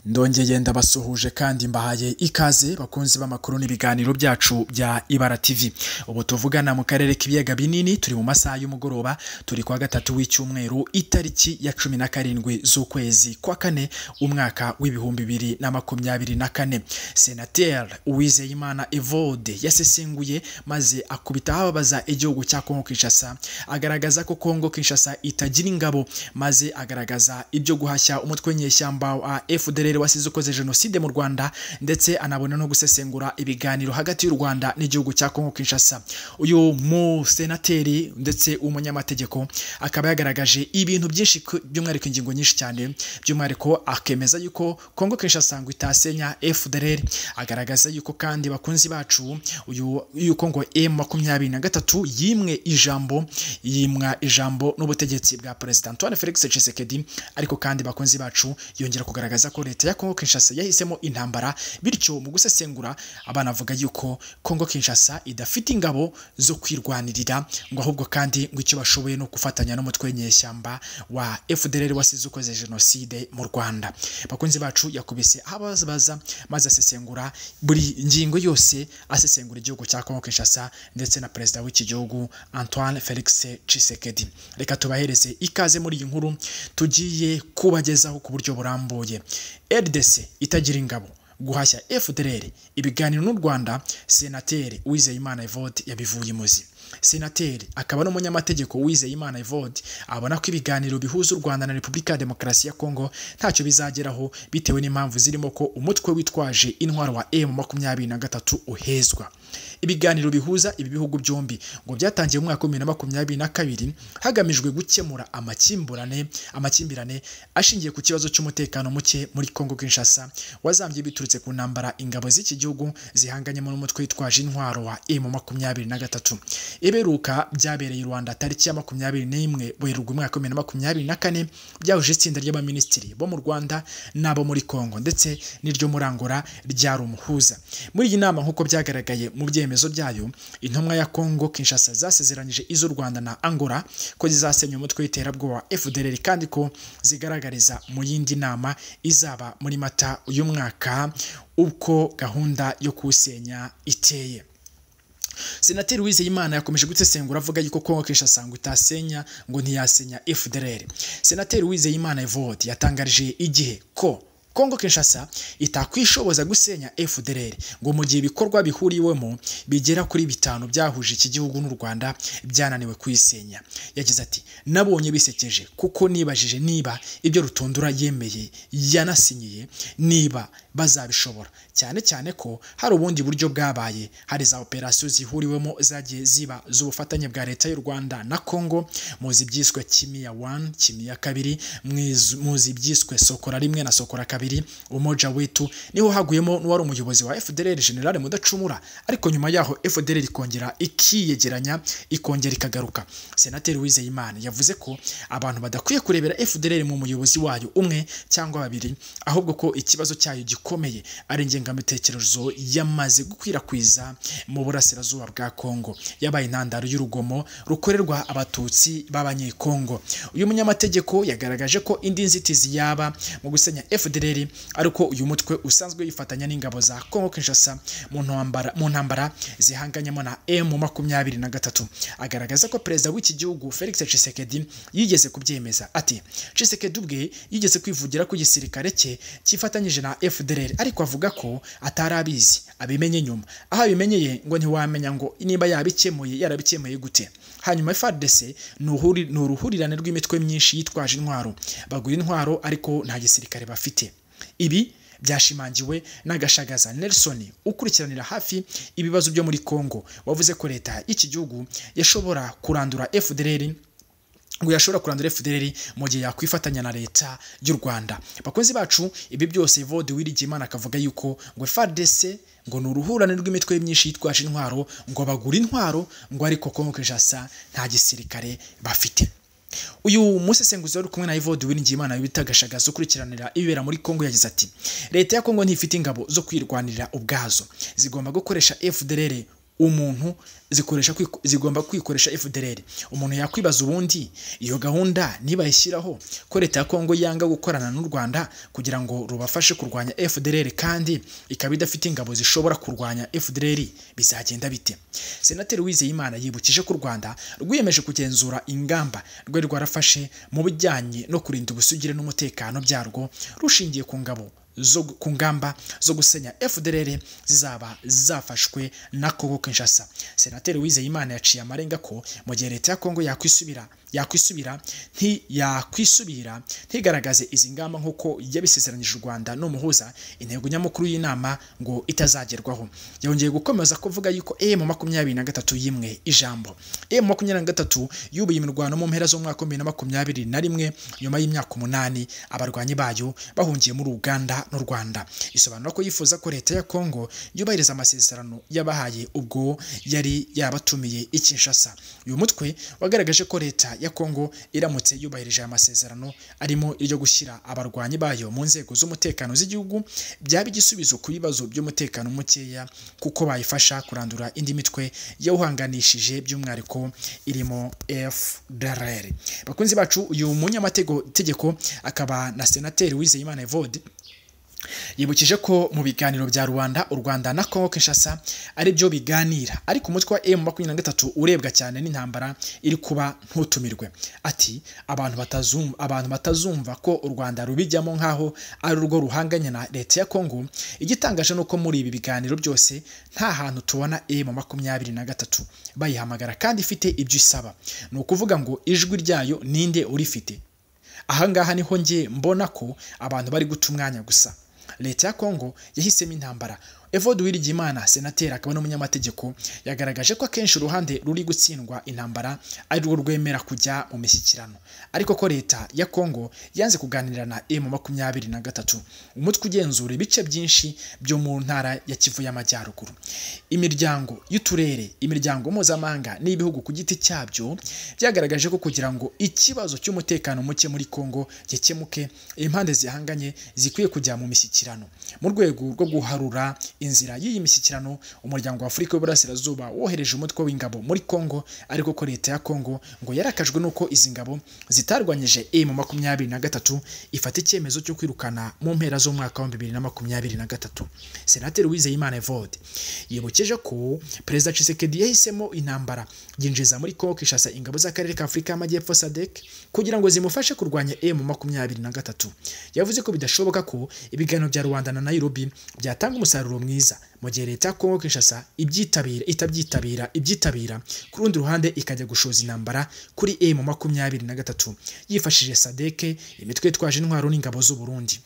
ndongeye ndabasuhuje kandi mbahaye ikaze bakunzi b'amakuru n'ibiganiro byacu bya ibara tv ubu tuvugana mu karere k'ibiyaga binini turi mu masaha y'umugoroba turi kuwa gatatu w'icyumweru itariki ya cumi na karindwi z'ukwezi kwa kane umwaka w'ibihumbi bibiri na makumyabiri na kane senateri uwizeyimana evode yasesenguye maze akubita ababaza igihugu cya kongo kinshasa agaragaza ko kongo kinshasa itagira ingabo maze agaragaza ibyo guhashya umutwe nyeshyamba wa fdr rero wasize ukoze jenoside mu rwanda ndetse anabona no gusesengura ibiganiro hagati y'u rwanda n'igihugu cya kongo kinshasa uyu musenateri ndetse umunyamategeko akaba yagaragaje ibintu byinshi ku- by'umwihariko ingingo nyinshi cyane by'umwihariko akemeza yuko kongo kinshasa ngo itasenya fdr agaragaza yuko kandi bakunzi bacu uyu yuko ngo m makumyabiri na gatatu yimwe ijambo yimwa ijambo n'ubutegetsi bwa perezida antoine felix tshisekedi ariko kandi bakunzi bacu yongera kugaragaza ko leta ya kongo kinshasa yahisemo intambara bityo mu gusesengura abanavuga yuko kongo kinshasa idafite ingabo zo kwirwanirira ngo ahubwo kandi ngo icyo bashoboye ni gufatanya n'umutwe nyeshyamba wa fdr wasize ukoze jenoside mu rwanda bakunzi bacu yakubise aho ababaza maze asesengura buri ngingo yose asesengura igihugu cya kongo kinshasa ndetse na perezida w'iki gihugu antoine felix tshisekedi reka tubahereze ikaze muri iyi nkuru tugiye kubagezaho ku buryo burambuye rdc itagira ingabo guhashya fdr ibiganiro n'u rwanda senateri uwizeyimana evode yabivuye imuzi senateri akaba n'umunyamategeko uwizeyimana evode abona ko ibiganiro bihuza u rwanda na repubulika ya demokarasi ya kongo ntacyo bizageraho bitewe n'impamvu zirimo ko umutwe witwaje intwaro wa m makumyabiri na gatatu uhezwa ibiganiro bihuza ibi bihugu byombi ngo byatangiye mu mwaka wa bibiri na makumyabiri na kabiri hagamijwe gukemura amakimbirane amakimbirane ashingiye ku kibazo cy'umutekano muke muri Kongo Kinshasa wazambye biturutse ku ntambara ingabo z'iki gihugu zihanganyemo n'umutwe witwaje intwaro wa M makumyabiri na gatatu iberuka byabereye i Rwanda tariki ya makumyabiri n'imwe Werurwe umwaka wa bibiri na makumyabiri na kane byahuje itsinda ry'abaminisitiri bo mu Rwanda n'abo muri Kongo ndetse n'iryo muri Angola ryari umuhuza muri iyi nama nk'uko byagaragaye mu byemezo byayo intumwa ya Kongo Kinshasa zasezeranyije iz'u Rwanda na Angola ko zizasenya umutwe w'iterabwoba wa FDLR kandi ko zigaragariza mu yindi nama izaba muri Mata uyu mwaka uko gahunda yo kuwusenya iteye senateri wizeyimana yakomeje gusesengura avuga yuko kongo kinshasa ngo itasenya ngo ntiyasenya fdr senateri wizeyimana evode yatangarije igihe ko kongo kinshasa itakwishoboza gusenya fdr ngo mu gihe ibikorwa bihuriwemo bigera kuri bitanu byahuje iki gihugu n'u rwanda byananiwe kuyisenya yagize ati nabonye bisekeje kuko nibajije niba ibyo rutundura yemeye yanasinyiye niba bazabishobora cyane cyane ko hari ubundi buryo bwabaye hari za operasiyo zihuriwemo zagiye ziba z'ubufatanye bwa leta y'u Rwanda na Congo muzi ibyiswe Kimia 1 Kimia 2 mwiz- muzi ibyiswe Sokora rimwe na Sokora kabiri umoja wetu niho haguyemo n'uwari umuyobozi wa FDLR General Mudacumura ariko nyuma yaho FDLR ikongera ikiyegeranya ikongera ikagaruka Senateri Uwizeyimana yavuze ko abantu badakwiye kurebera FDLR mu muyobozi wayo umwe cyangwa babiri ahubwo ko ikibazo cyayo gikomeye ari ingengabitekerezo yamaze gukwirakwiza mu burasirazuba bwa Kongo yabaye intandaro y'urugomo rukorerwa abatutsi b'abanyekongo uyu munyamategeko yagaragaje ko indi nzitizi yaba mu gusenya FDLR ariko uyu mutwe usanzwe yifatanya n'ingabo za Kongo Kinshasa mu ntambara mu ntambara zihanganyemo na M makumyabiri na gatatu agaragaza ko perezida w'iki gihugu Felix Tshisekedi yigeze kubyemeza ati Tshisekedi ubwe yigeze kwivugira ko igisirikare cye cyifatanyije na FDLR ariko avuga ko atari abizi abimenye nyuma aho abimenyeye ngo ntiwamenya ngo niba yabikemuye yarabikemuye gute hanyuma FARDC ni uhuri- ni uruhurirane rw'imitwe myinshi yitwaje intwaro bagura intwaro ariko nta gisirikare bafite ibi byashimangiwe n'agashagaza Nelson ukurikiranira hafi ibibazo byo muri Congo wavuze ko leta y'iki gihugu yashobora kurandura FDLR ngo yashobora kurandura FDLR mu gihe yakwifatanya na leta y'u Rwanda bakunzi bacu ibi byose Evode Uwiringiyimana akavuga yuko ngo FARDC ngo ni uruhurane rw'imitwe myinshi yitwaje intwaro ngo bagura intwaro ngo ariko Kongo Kinshasa nta gisirikare bafite uyu musesenguzi wari kumwe na Evode Uwiringiyimana bita Gashagaza ukurikiranira ibibera muri Kongo yagize ati leta ya Kongo ntifite ingabo zo kwirwanirira ubwazo zigomba gukoresha FDLR umuntu zikoresha zigomba kwikoresha FDLR umuntu yakwibaza ubundi iyo gahunda nibayishyiraho ko leta ya Kongo yanga gukorana n'u Rwanda kugira ngo rubafashe kurwanya FDLR kandi ikaba idafite ingabo zishobora kurwanya FDLR bizagenda bite Senateri Uwizeyimana yibukije ko u Rwanda rwiyemeje kugenzura ingamba rwari rwarafashe mu bijyanye no kurinda ubusugire n'umutekano byarwo rushingiye ku ngabo zo ku ngamba zo gusenya FDLR zizaba zafashwe na Kongo Kinshasa. Senateri Uwizeyimana yaciye amarenga ko mu gihe leta ya Kongo yakwisubira yakwisubira nti yakwisubira ntigaragaze izi ngamba nk'uko yabisezeranyije u Rwanda n'umuhuza intego nyamukuru y'inama ngo itazagerwaho yongeye gukomeza kuvuga yuko M makumyabiri na gatatu y'imwe ijambo M makumyabiri na gatatu yubuye imirwano mu mpera z'umwaka wa bibiri na makumyabiri na rimwe nyuma y'imyaka umunani abarwanyi bayo bahungiye muri Uganda n'u Rwanda isobanura ko yifuza ko leta ya Kongo yubahiriza amasezerano yabahaye ubwo yari yabatumiye i Kinshasa uyu mutwe wagaragaje ko leta ya Kongo iramutse yubahirije aya masezerano arimo iryo gushyira abarwanyi bayo mu nzego z'umutekano z'igihugu byaba igisubizo ku bibazo by'umutekano mukeya kuko bayifasha kurandura indi mitwe yawuhanganishije by'umwihariko irimo FDLR bakunzi bacu uyu munyamategeko akaba na senateri Uwizeyimana Evode yibukije ko mu biganiro bya rubanda u rwanda na kongo kinshasa ari byo biganira ariko umutwe wa emu makumyabiri na gatatu urebwa cyane n'intambara iri kuba ntutumirwe ati abantu batazumva abantu batazumva ko u rwanda rubijyamo nk'aho ari urwo ruhanganye na leta ya kongo igitangaje ni uko muri ibi biganiro byose nta hantu tubona emu makumyabiri na gatatu bayihamagara kandi ifite ibyo isaba ni ukuvuga ngo ijwi ryayo ninde urifite ahangaha niho njye mbona ko abantu bari guta umwanya gusa leta ya kongo yahisemo intambara evode Uwiringiyimana senateri akaba n'umunyamategeko yagaragaje ko akenshi uruhande ruri gutsindwa intambara ari rwo rwemera kujya mu mishyikirano ariko ko leta ya kongo yanze kuganira na emu makumyabiri na gatatu umutwe ugenzura ibice byinshi byo mu ntara ya kivu y'amajyaruguru imiryango y'uturere imiryango mpuzamahanga n'ibihugu ku giti cyabyo byagaragaje ko kugira ngo ikibazo cy'umutekano muke muri kongo gikemuke impande zihanganye zikwiye kujya mu mishyikirano mu rwego rwo guharura inzira y'iyi mishyikirano umuryango wa afurika y'uburasirazuba wohereje umutwe w'ingabo muri kongo ariko ko leta ya kongo ngo yarakajwe n'uko izi ngabo zitarwanyije emu makumyabiri na gatatu ifata icyemezo cyo kwirukana mu mpera z'umwaka wa bibiri na makumyabiri na gatatu senateri wizeyimana evode yibukije ko perezida cisekedi yahisemo intambara yinjiza muri kongo kishasa ingabo z'akarere ka afurika y'amajyepfo sadek kugira ngo zimufashe kurwanya emu makumyabiri na gatatu yavuze ko bidashoboka ko ibiganiro bya rubanda na nairobi byatanga umusaruro mwiza mu gihe leta ya kongo kinshasa ibyitabira itabyitabira ibyitabira ku rundi ruhande ikajya gushoza intambara kuri emu makumyabiri na gatatu yifashishije sadeke imitwe yitwaje intwaro n'ingabo z'uburundi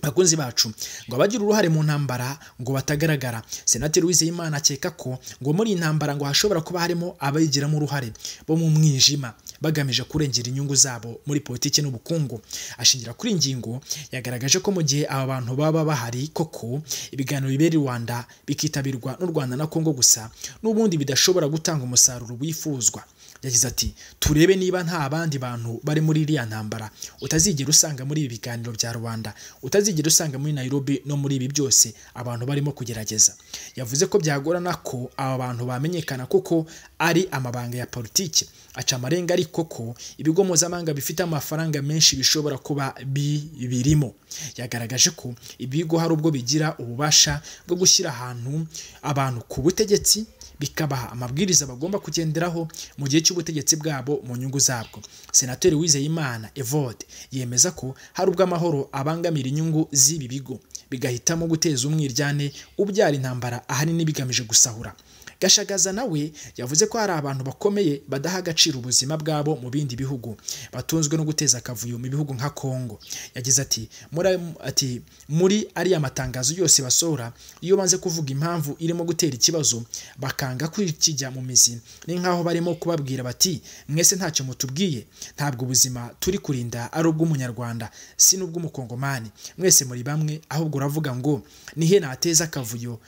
bakunzi bacu ngo abagira uruhare mu ntambara ngo batagaragara senateri wizeyimana akeka ko ngo muri iyi ntambara ngo hashobora kuba harimo abayigiramo uruhare bo mu mwijima bagamije kurengera inyungu zabo muri politiki n'ubukungu ashingira kuri ingingo yagaragaje ko mu gihe aba bantu baba bahari koko ibiganiro bibera i rwanda bikitabirwa n'u rwanda na kongo gusa n'ubundi bidashobora gutanga umusaruro wifuzwa yagize ati turebe niba nta bandi bantu bari muri iriya ntambara utazigera usanga muri ibi biganiro bya rubanda utazigera usanga muri nairobi no muri ibi byose abantu barimo kugerageza yavuze ko byagorana ko aba bantu bamenyekana kuko ari amabanga ya politiki aca amarenga ariko ko ibigo mpuzamahanga bifite amafaranga menshi bishobora kuba birimo yagaragaje ko ibigo hari ubwo bigira ububasha bwo gushyira ahantu abantu ku butegetsi bikabaha amabwiriza bagomba kugenderaho mu gihe cy'ubutegetsi bwabo mu nyungu zabwo senateri wizeyimana evode yemeza ko hari ubwo amahoro abangamira inyungu z'ibi bigo bigahitamo guteza umwiryane ubyara intambara ahanini bigamije gusahura gashagaza nawe yavuze ko hari abantu bakomeye badaha agaciro ubuzima bwabo mu bindi bihugu batunzwe no guteza akavuyo mu bihugu nka Kongo yagize ati muri ati muri ariya matangazo yose basohora iyo banze kuvuga impamvu irimo gutera ikibazo bakanga kwikijya mu mizi ni nkaho barimo kubabwira bati mwese ntacyo mutubwiye ntabwo ubuzima turi kurinda ari ubw'umunyarwanda si n'ubw'umukongomani mwese muri bamwe ahubwo uravuga ngo nihe nateza akavuyo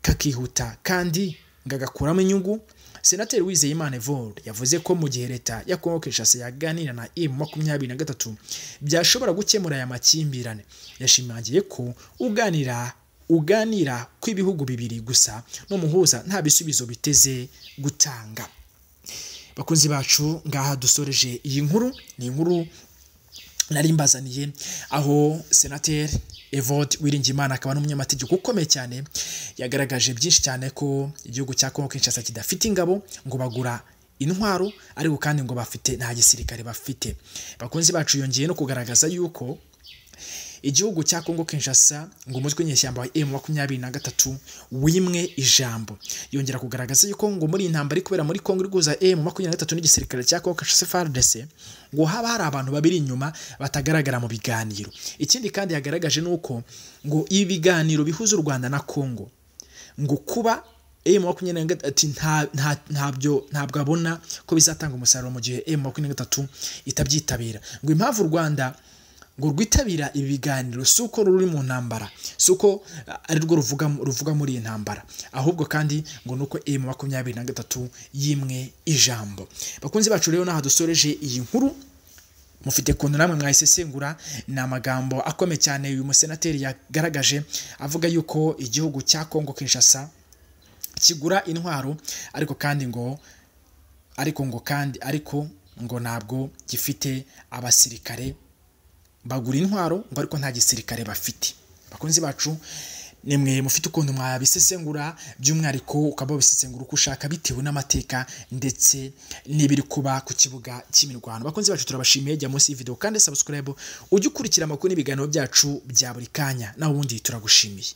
kakihuta kandi ngagakuramo inyungu senateri wizeyimana evode yavuze ko mu gihe leta ya kongo kinshasa yaganira na emu makumyabiri na gatatu byashobora gukemura aya makimbirane yashimangiye ko uganira uganira kw'ibihugu bibiri gusa n'umuhuza nta bisubizo biteze gutanga bakunzi bacu ngaha dusoreje iyi nkuru ni inkuru nari mbazaniye aho senateri evode wiringimana akaba n'umunyamategeko ukomeye cyane yagaragaje byinshi cyane ko igihugu cya kongo kinshasa kidafite ingabo ngo bagura intwaro ariko kandi ngo bafite nta gisirikare bafite bakunzi bacu yongeye no kugaragaza yuko igihugu cya kongo kinshasa ngo umutwe w'inyeshyamba wa emu makumyabiri na gatatu wimwe ijambo yongera kugaragaza yuko ngo muri iyi ntambaro iri kubera muri kongo iri guhuza emu makumyabiri na gatatu n'igisirikare cya kongo kinshasa fardc ngo haba hari abantu babiri inyuma batagaragara mu biganiro ikindi kandi yagaragaje ni uko ngo ibi biganiro bihuza u rwanda na kongo ngo kuba emu makumyabiri na gatatu ntabyo ntabwo abona ko bizatanga umusaruro mu gihe emu makumyabiri na gatatu itabyitabira ngo impamvu u rwanda ngo rwitabira ibi biganiro si uko ruri mu ntambara si uko ari rwo ruvuga muri iyi ntambara ahubwo kandi ngo ni uko emu makumyabiri na gatatu y'imwe ijambo bakunzi bacu rero n'aha dusoreje iyi nkuru mufite ukuntu namwe mwayisesengura ni amagambo akomeye cyane uyu musenateri yagaragaje avuga yuko igihugu cya kongo kinshasa kigura intwaro ariko kandi ngo ariko ngo kandi ariko ngo ntabwo gifite abasirikare bagura intwaro ngo ariko nta gisirikare bafite bakunzi bacu ni mwe mufite ukuntu mwabisesengura by'umwihariko ukaba wabisesengura uko ushaka bitewe n'amateka ndetse n'ibiri kuba ku kibuga cy'imirwano bakunzi bacu turabashimiye jya munsi y'ividewo kandi sabusikarayibu ujye ukurikira amakuru n'ibiganiro byacu bya buri kanya nawe ubundi turagushimiye